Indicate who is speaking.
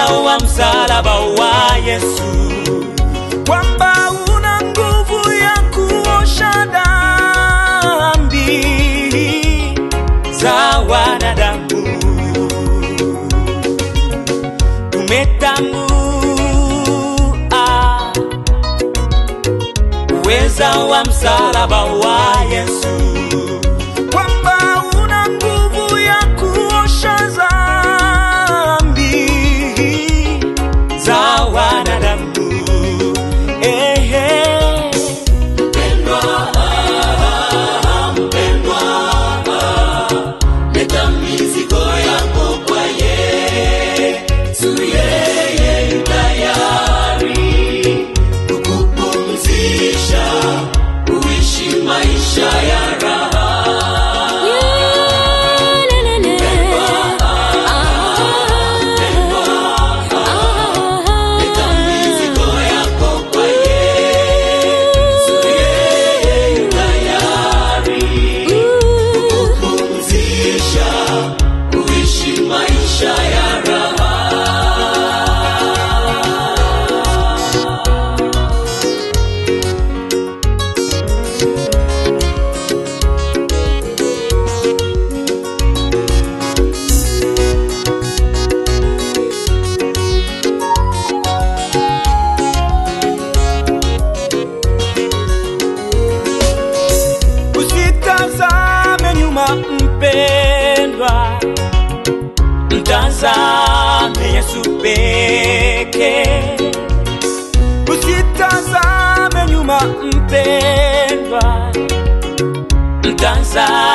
Speaker 1: wa msalaba wa Yesu,
Speaker 2: kwamba una nguvu ya kuosha dhambi
Speaker 1: za wanadamu. Tumetambua uweza wa msalaba wa Yesu,
Speaker 2: kwamba una nguvu ya kuosha dhambi
Speaker 1: za wanadamu. Ehe.
Speaker 3: leta mizigo yako kwa Yesu, yeye yu tayari kukupumzisha, uishi maisha ya raha. Leta mizigo yako kwa Yesu, yeye yu tayari kukupumzisha, uishi maisha ya raha.
Speaker 2: usitazame nyuma mpendwa
Speaker 1: Mtazame Yesu pekee,
Speaker 2: usitazame nyuma mpendwa
Speaker 1: mtazame